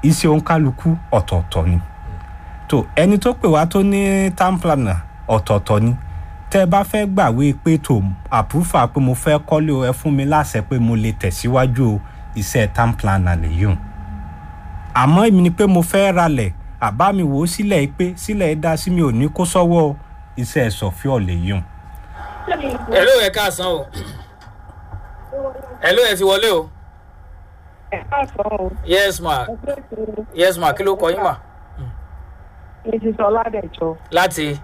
iṣẹ́ òǹkálukú ọ̀tọ̀ọ̀tọ̀ ni tó ẹni tó pè wá tó ní town planner ọ̀tọ̀ọ̀tọ̀ ni tẹ́ ẹ bá fẹ́ gbàwé pé tó àpúfà pé mo fẹ́ kọ́lé o ẹ fún mi láṣẹ pé mo lè tẹ̀síwájú o iṣẹ́ town planner lèyí o àmọ́ èmi ni pé mo fẹ́ ralẹ̀ àbá mi wò ó sílẹ̀ yìí pé sílẹ̀ yìí dá sí mi ò ní kó sọ́wọ́ iṣẹ́ sọ̀fíọ̀ lèyí o. hello ẹ káàsán o hello ẹ ti wọlé o yes ma yes ma kí ló kọ yín ma mrs ọládẹjọ láti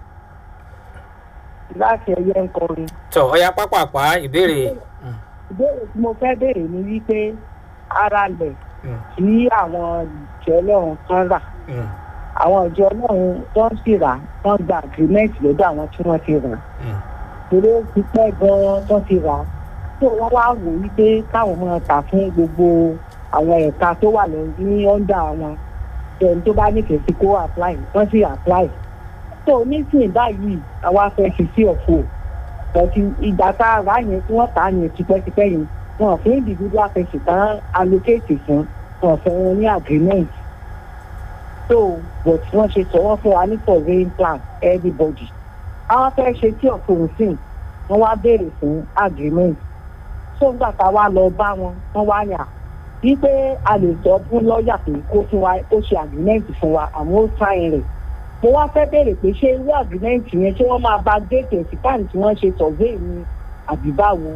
láti ẹyẹ ń kọrin tọ ọya pápápá ìbéèrè ìbéèrè tí mo fẹ́ béèrè ni wípé ara lẹ̀ tí àwọn ìjọ ọlọ́run kan rà àwọn ìjọ ọlọ́run tó ń sì rà wọ́n gba agreement lọ́dọ̀ àwọn tí wọ́n ti rà torí ó ti pẹ́ gan-an tó ti rà tó wọ́n wá wò wípé káwọn máa tà fún gbogbo àwọn ẹ̀ka tó wà lọ ní ọ́ndà wọn ẹni tó bá nífẹ̀ẹ́ sí kó apply wọ́n sì apply tó nísìnyí báyìí àwa fẹ́ fi sí ọ̀fọ̀ ọ̀tí ìgbà tá a rà yẹn tí wọ́n tà á yẹn tipẹ́tipẹ́ yẹn wọn fún individual person tán allocate fún wọn fún wọn ní agreement so but wọ́n ṣe sọ wọ́n fún wa ní surveying plan everybody àwọn fẹ́ ṣe tí ọ̀fọ̀ òsìn wọ́n wá béèrè fún agreement so nígbà tá a wá lọ bá wọn wọ́n wá yàn wípé a lè sọ fún lọ́ọ̀yà pé kó fún wa ó ṣe agreement fún wa àwọn ó sáyìn rẹ̀ mo wá fẹ́ béèrè pé ṣé irú agreement yẹn ṣé wọ́n máa bá déètì ẹ̀sìkáàní tí wọ́n ṣe survey ni àbí báwo.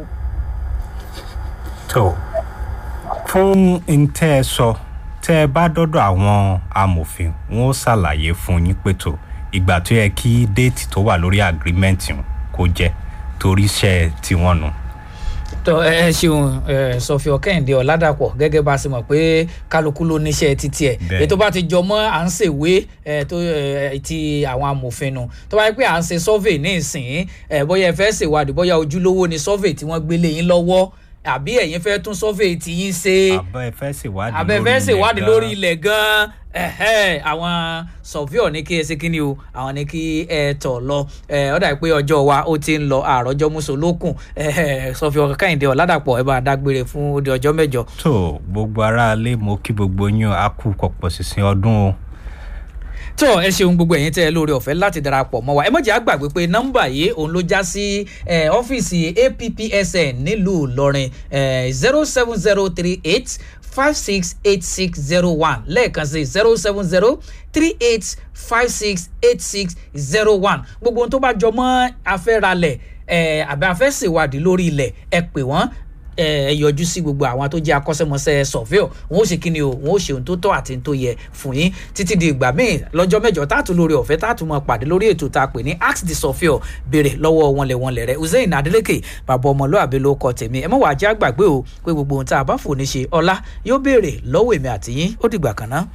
tó fún ntẹ́ ẹ sọ tẹ́ ẹ bá dọ́dọ̀ àwọn amòfin wọn ó ṣàlàyé fún yín pé tó ìgbà tó yẹ kí déètì tó wà lórí agreement kó jẹ́ torí iṣẹ́ tiwọn nù. No tọ ẹ ṣeun ẹ sọfíọ kẹhìndé ọládàpọ gẹgẹ bá a ṣe mọ pé kálukú ló níṣẹ títí ẹ ètò bá ti jọ mọ à ń ṣèwé ẹ tó ẹ ti àwọn amòfin nu tó bá yẹ pé à ń ṣe survey ní ìsìn ẹ bóyá ẹ fẹ́ ṣèwádìí bóyá ojúlówó ni survey tí wọ́n gbélé yín lọ́wọ́ àbí ẹ̀yin fẹ́ tún survey tí yín ṣe àbẹ fẹ́ ṣèwádìí àbẹ fẹ́ ṣèwádìí lórí ilẹ̀ gan-an ẹhẹ àwọn sọfíọ ní kí ẹ ṣe kíni o àwọn ní kí ẹ tọ lọ ẹ ọ dà pé ọjọ wa ó ti ń lọ àròjọ mùsùlùkùn ẹhẹ sọfíọ kẹhìndé ọládàpọ ẹ bá dágbére fún odi ọjọ mẹjọ. tó gbogbo aráalé mo kí gbogbo yín a kú pọpọ sísìn ọdún o tó ẹ ṣeun gbogbo ẹ̀yin tẹ́ ẹ lórí ọ̀fẹ́ láti darapọ̀ mọ́ wa ẹ mọ̀jẹ̀ àgbàgbé pé nọ́mbà yìí òun ló já sí ọ́fíìsì appsn nílùú ìlọrin zero seven zero three eight five six eight six zero one lẹ́ẹ̀kan sí zero seven zero three eight five six eight six zero one gbogbo ohun tó bá jọ mọ́ afẹ́ralẹ̀ àbí afẹ́sèwádìí lórí ilẹ̀ ẹ pè wọ́n ẹ yọjú sí gbogbo àwọn tó jẹ́ akọ́ṣẹ́mọṣẹ́ sọ̀fíọ̀ wọn ó ṣe kí ni o wọn ó ṣe ohun tó tọ́ àti tó yẹ fún yín títí di ìgbà míì lọ́jọ́ mẹ́jọ táàtù lórí ọ̀fẹ́ táàtù mọ̀ pàdé lórí ètò tá a pè ní ask the sọ̀fíọ̀ béèrè lọ́wọ́ wọn lẹ̀ wọn lẹ̀ rẹ̀ hussein adeleke bàbá ọmọlúwàbí ló kọ tèmi ẹ mọ̀ wá jẹ́ àgbàgbé o pé gbogbo ohun tá a bá fò ní ṣe ọlá yóò béèrè lọ́wọ́ èmi àtìyín ó dìgbà kan náà.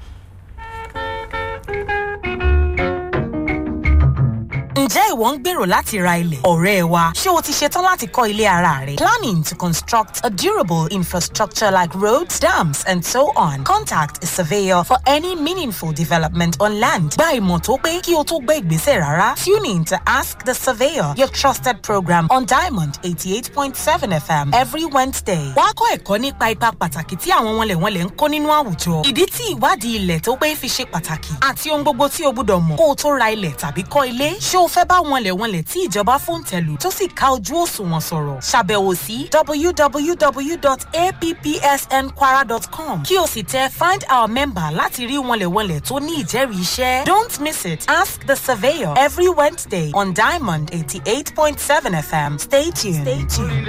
ǹjẹ́ ìwọ ń gbèrò láti ra ilẹ̀ ọ̀rẹ́ wa ṣé o ti ṣetán láti kọ́ ilé ara rẹ̀ planning to construct a durable infrastructure like roads dams and so on contact a surveyor for any meaningful development on land gba ìmọ̀ tó pé kí o tó gbé ìgbésẹ̀ rárá tune in to ask the surveyor your trusted program on diamond eighty eight point seven fm every wednesday wàá kọ́ ẹ̀kọ́ nípa ipa pàtàkì tí àwọn wọnlẹ̀wọnlẹ̀ ń kó nínú àwùjọ ìdí tí ìwádìí ilẹ̀ tó pé fi ṣe pàtàkì àti ohun gbogbo tí o gbúdọ̀ mọ̀ kó o tó ra ilẹ̀ tàbí kọ́ ilé ṣé o fẹ́ bá wọnlẹ̀wọnlẹ̀ tí ìjọba fún tẹ̀lú tó sì ká ojú òṣùwọ̀n sọ̀rọ̀ ṣàbẹ̀wò sí www.appsnkwara.com kí o sì tẹ find our member láti rí wọnlẹ̀wọnlẹ̀ tó ní ìjẹ́rìí iṣẹ́ don't miss it ask the surveyor every wednesday on diamond eighty eight point seven fm stay tuned. Stay tuned.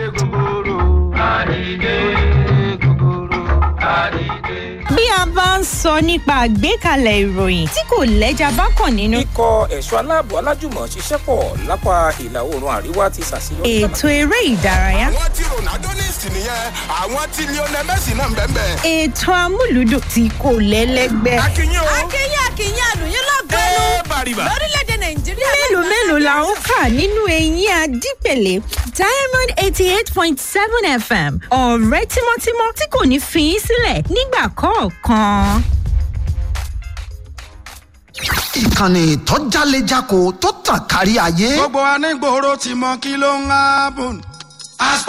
bí a bá ń sọ nípa àgbékalẹ̀ ìròyìn tí kò lẹ́jà bá kàn nínú. ikọ̀ ẹ̀ṣọ́ aláàbò alájùmọ̀ ṣiṣẹ́ pọ̀ lápá ìlà oòrùn àríwá ti ṣàṣeyọrí. ètò eré ìdárayá. àwọn tí ronaldo ní ìsìn nìyẹn àwọn tí lionel messi náà ń bẹ́ẹ̀ bẹ́ẹ̀. ètò amúlùdùn tí kò lẹ́lẹ́gbẹ́. akínyìn o. akínyìn akínyìn àlùyìn lọ́gọ́nù ẹ bàrìbà. lórílẹ̀‐èdè nàìjíríà. mélòó mélòó la ń kà nínú eyín adípèlé diamond eighty eight point seven fm ọ̀rẹ́ tímọ́tímọ́ tí kò ní fi í sílẹ̀ nígbà kọ̀ọ̀kan. ìkànnì tó jálejako tó tàn kárí ayé. gbogbo anígboro ti mọ kí ló ń hábùn.